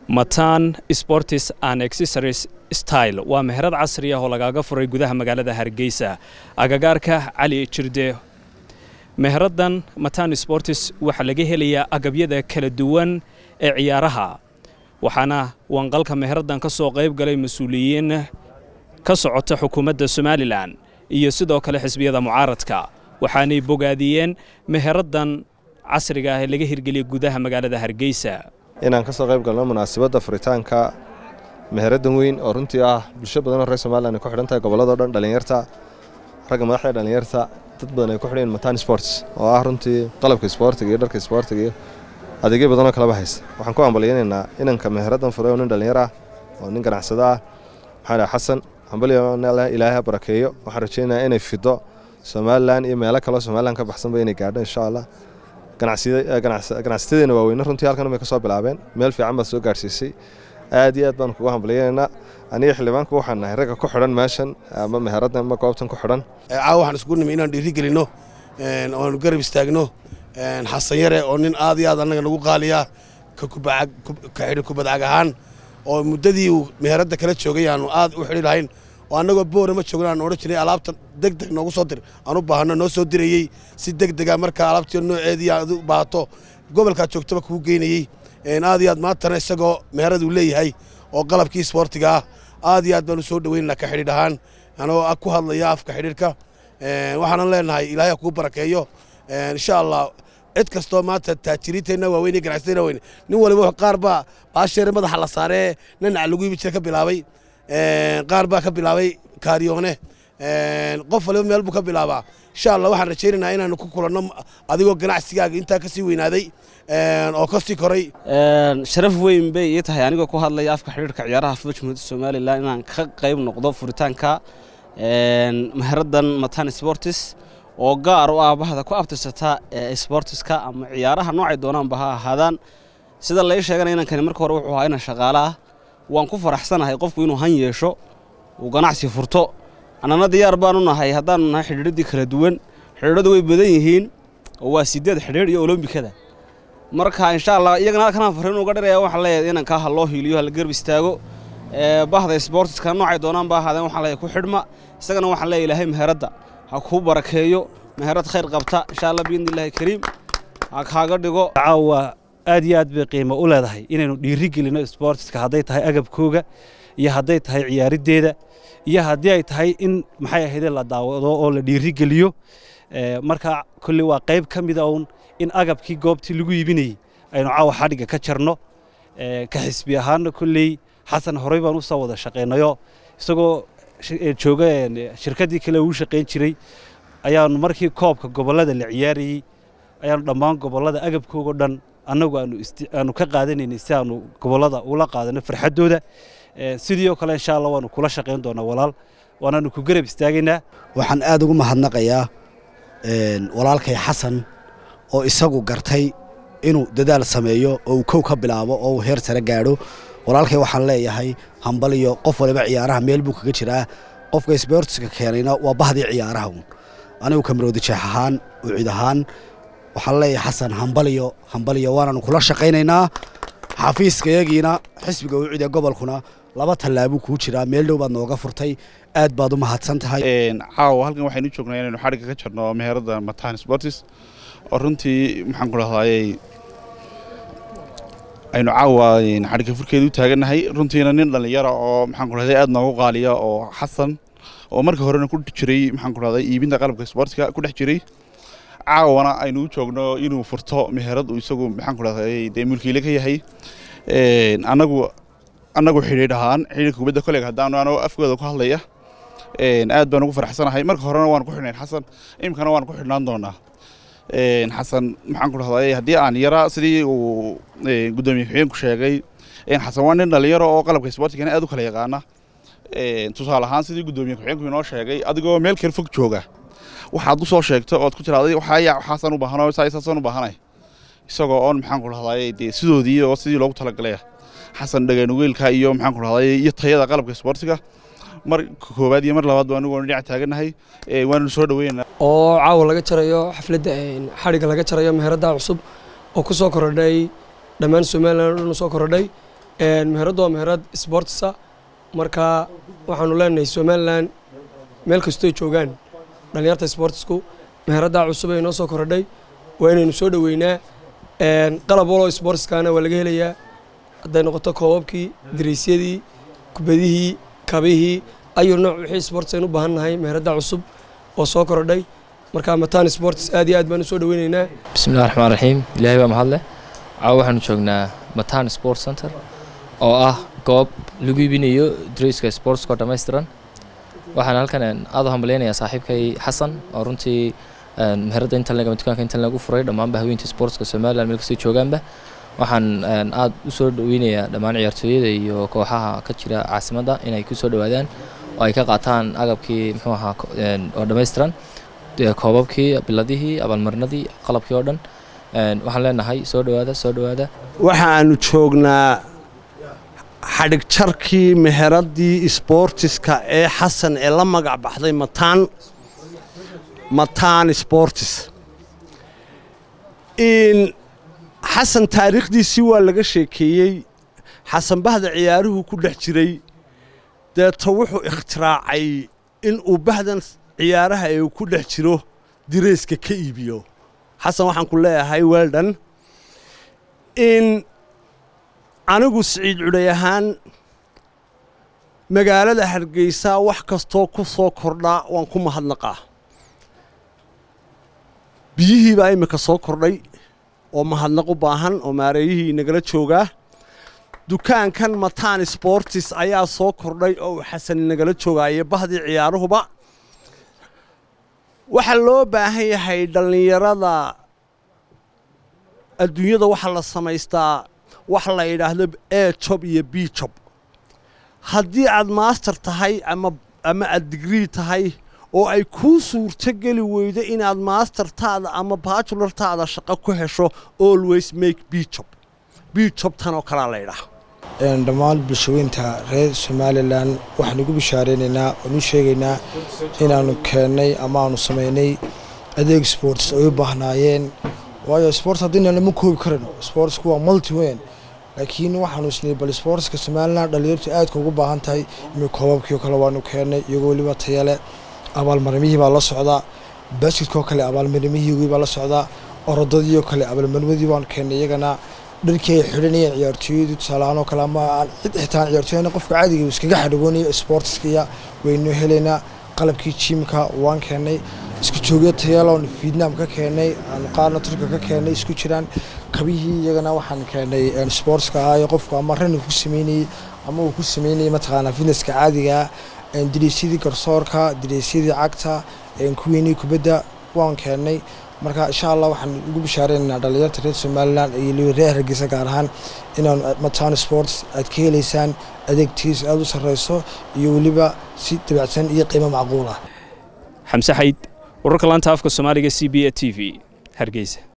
matan sportis and accessories style waa meherad casri ah oo lagaaga furay gudaha magaalada hargeysa agagaarka cali jirde meheradan matan sportis waxaa laga helayaa agabyada kala duwan ee ciyaaraha waxaana wanqalka meheradan ka soo qayb galay mas-uuliyiin ka socota xukuumadda somalilan iyo sidoo kale xisbiyada mucaaradka waxaanay bogaadiyeen meheradan casriga ah ee laga hirgeliyay gudaha magaalada hargeysa inaan ka soo qayb galno munaasabadda furitaanka meheradan weyn oo runtii ah bulsho badanoo reer somalilan ay ku xidhan tahay gobolladao dhan dhallinyarta ragga madaxda dhallinyarta dad badan ay ku xidhan matan sports oo ah runtii qalabka isboortiga iyo dharka isboortiga iyo adeegyo badanoo kaleba haysta waxaan ku hambalyaynaynaa inanka meheradan furay oo nin dhallinyar ah oo nin ganacsado ah maxaa dhaha xasan hambalyo ilaahay ha barakeeyo waxaan rajaynayaa inay fido somalilan iyo meelo kaloo somalilan ka baxsanba inay gaadho insha allah ganacsatadeena waaweyne runtii halkan bay ka soo bilaabeen meel fiican baad soo gaadhsiisay aad iyo aad baan kugu hambalyaynaynaa aniga xildhibaanku waxaan nahay ragga ku xidhan meeshan ama meheradan ama goobtan ku xidhan caawa waxaan isku nimi inaan dhiiri gelinno oanu garab istaagno xasan yare oo nin aad iyo aad annaga nagu qaaliya ka xidhi kubadcag ahaan oo muddadii uu meheradda kala joogay aanu aad u xidhi lahayn oo annagoo boora ma joogna aan odhan jirnay alaabta deg deg noogu soo dir aan u baahanno noo soo dirayey si deg dega markaa alaabtii nooceedii aad u baahato gobolkaad joogtaba kuu geynayey aad iyo aad maantana isagoo meherad uu leeyahay oo qalabkii isboortiga ah aad iyo aad baanu soo dhoweynana ka xidhiidh ahaan anoo ku hadlaya afka xidhiidhka waxaanan leenahay ilaahay kuu barakeeyo insha allah cid kastoo maanta taajiriinteenna waaweyn iyo ganacsateenna waaweyn nin waliba qaar baa baasheere madaxa la saaree nanac lagu ibi jira ka bilaabay qaar baa ka bilaabay kaariyoone qof waliba meel buu ka bilaabaa insha allah waxaan rajaynaynaa inaanu ku kulanno adigoo ganacsigaaga intaa ka sii weynaaday oo ka sii koray sharaf weyn bay ii tahay anigoo ku hadlaya afka xidhiirka ciyaaraha fudud jumhuuriyadda somalilan inaan ka qayb noqdo furitaanka meheradan matan sportis oo gaar u ah bahda ku abtirsata sportiska ama ciyaaraha noocay doonaanba ha ahaadaan sida lai sheeganaya inankani marka hore wuxuu ahaa inan shaqaale ah waan ku faraxsanahay qofku inuu han yeesho uu ganacsi furto annana diyaar baanu nahay haddaanu nahay xidhiidradii kala duwan xidhiidhadu way badan yihiin oo waa sideed xidhiidh iyo olombikada marka insha allah iyagana halkanaan farriin uga dhiraya waxaan leeyahay inankaa ha loo hiiliyo ha la garb istaago bahda sportiska noocay doonaan ba ahaadeen waxaan leeyahay ku xidhma isagana waxaan leeyahay ilaahay meheradda ha kuu barakeeyo meherad khayr qabta insha allah biidnillaahi kariim ha kaaga dhigo caawa aad iyo aad bay qiimo u leedahay inaynu dhiiri gelino sportiska hadday tahay agabkooga iyo hadday tahay ciyaariddeeda iyo haddii ay tahay in maxay ahayde la daawado oo la dhiiri geliyo marka kolley waa qayb ka mida uun in agabkii goobtii lagu iibinayey aynu caawa xadhigga ka jarno ka xisbi ahaanna kolley xasan horey baan u soo wada shaqaynayo isagoo jooga shirkaddii kale uu shaqayn jiray ayaanu markii koobka gobollada la ciyaarayey ayaanu dhammaan gobollada agabkoogao dhan annagu aanu ka qaadanaynay si aanu gobollada ula qaadano farxaddooda sidii oo kale insha allah waanu kula shaqayn doonaa walaal waanaanu ku garab istaagaynaa waxaan aad ugu mahadnaqayaa walaalkay xasan oo isagu gartay inuu dadaal sameeyo oo uu kow ka bilaabo oo uu heer sare gaadho walaalkay waxaan leeyahay hambaliyo qof waliba ciyaaraha meel buu kaga jiraa qofka sboortiska keenayna waa bahdii ciyaaraha uun anigu kamarowda jeex ahaan ucid ahaan waxaan leeyahay xasan hambaliyo hambaliyo waanaanu kula shaqaynaynaa xafiiskayagiina xisbiga ucid ee gobolkuna laba tallaabuu kuu jiraa meel dhow baad nooga furtay aad baad u mahadsan tahay caawa halkan waxaynu joognaa inaynu xadhigga ka jarno meherada matan sportis oo runtii maxaan ku dhahdaayey aynu caawa xadhigga furkeeda u taagannahay runtiina nin dhallinyara oo maxaan ku dhahday aad noogu qaaliya oo xasan oo marka horena ku jiray maxaan ku dhahday iibinta qalabka sportiska ku dhex jiray caawana aynu u joogno inuu furto meherad uu isagu maxaan ku dhahday dee mulkiile ka yahay annagu annagu xidhiidh ahaan xidhiidhka kubadda kolega haddaanu anoo afkooda ku hadlaya aad baan ugu faraxsanahay marka horena waan ku xidhnayn xasan imikana waan ku xidhnaan doonaa xasan maxaan ku dhahday haddii aan yara sidii uu guddoomiye ku-xigeenku sheegay xasan waa nin dhallinyaro oo qalabka sportigana aad u kala yaqaana tusaale ahaan sidii guddoomiye ku-xigeenku inoo sheegay adigoo meel kale fog jooga waxaad u soo sheegto ood ku tiraaday waxaya waxaasaan u baahanoo saasaan u baahanay isagoo oon maxaan ku dhahday dee sidoodii oo sidii loogu talagalay xasan dhageenugeylka iyo maxaan ku dhahday iyo tayada qalabka sportiga mar koowaad iyo mar labaad baa anigu dhinac taagannahay waanu soo dhaweynaa oo caawa laga jarayo xafladda xadhigga laga jarayo meheradda cusub oo ku soo korodhay dhammaan somalilan o dhan u soo korodhay meheraddu waa meherad sportsa marka waxaanu leenahay somalilan meel kastooy joogaan dhallinyarta sportsku meheraddaa cusub ee noo soo korodhay waa inaynu soo dhoweynaa qalab waloo sportskana waa laga helayaa hadday noqoto koobabkii dareysyadii kubadihii kabihii ayuu nooc wixii sports aynu u baahan nahay meheradda cusub oo soo korodhay marka matan sports aad iyo aad baan u soo dhoweynaynaa bismillahi raxmaan raxiim ilaahay baa mahadle caawa waxaanu joognaa matan sport center oo ah goob lagu iibinayo dreyska sportska oo dhammaystiran waxaan halkan aad u hambaleynayaa saaxiibkay xasan oo runtii meheradda intan leg ama dukaanka intan lagu furay dhammaanba haweentii sportska somaliland meel kastay joogaanba waxaan aad u soo dhoweynayaa dhammaan ciyaartooyada iyo kooxaha ka jira caasimadda inay ku soo dhowaadaan oo ay ka qaataan agabkii muxuu ahaa oo dhammaystiran koobabkii biladihii abaalmarinadii qalabkii oo dhan waxaan leenahay soo dhowaada soo dhowaada waxaanu joognaa xadhig jarkii meheraddii sboortiska ee xasan ee la magac baxday mataan mataan sportis xasan taariikhdiisii waa laga sheekeeyey xasan bahda ciyaaruhu ku dhex jiray deeto wuxuu ikhtiraacay in uu bahdan ciyaaraha ee uu ku dhex jiro direyska ka iibiyo xasan waxaan ku leeyahay weldon in anigu siciid cudhay ahaan magaalada hargeysa wax kastoo ku soo kordhaa waan ku mahadnaqaa biyihii baa iminka soo kordhay oo mahadnaq u baahan oo maareeyihii nagala joogaa dukaankan matan sportis ayaa soo kordhay oo uu xasan nagala joogaayo bahdii ciyaaruhuba waxaa loo baahan yahay dhallinyarada adduunyada waxaa la samaystaa wax la yidhaahdo e job iyo b job haddii aad master tahay ama ama aad digrii tahay oo ay kuu suurto geli weydo inaad maastertaada ama bajulartaada shaqo ku hesho always make b job b job tan oo kalea laydhaah dhammaan bulshaweynta reer somalilan waxaan ugu bishaareynayna waan u sheegaynaa inaannu keennay ama aanu samaynay adeeg sports ay u baahnaayeen waayo sports haddina lama koobi karano sportsku waa multi weyn laakiin waxaanu isnay bal sportska somalilan dhalinyartu aadka ugu baahan tahay imi koobabkii oo kale waanu keennay iyagoo weliba tayale abaalmarimihii baa la socdaa basketko kale abaalmarimihii baa la socdaa orodadiioo kale abaalmarimadii baanu keennay iyagana dharkii ay xidhanayeen ciyaartooyadu tusaalahaan oo kale ama cid xitaan ciyaartooyana qofka caadiga iskaga xadhagoonayo sportskiya waynu helaynaa qalabkii jiimka waan keennay isku joogyo tayaloon vietnam ka keennay aanu qaarna turka ka keennay isku jiraan kabihii iyagana waxaan keennay sportska ahaayo qofku ama rani ku sameynayey ama uu ku sameynayay mataqaanaa fitnesska caadigaa direysyadii garsoorka direysyadii cagta kuweenii kubadda waan keennay marka insha allah waxaan ugu bishaareynaa dhalinyarta reer somalilan iyo reer hargeysa gaar ahaan inaan matan sports aad ka helaysaan adeegtiis aada u sarreyso iyo weliba si dabacsan iyo qiimo macquul ah xamse xayd wararka laanta afka soomaaliga c b a t v hargeysa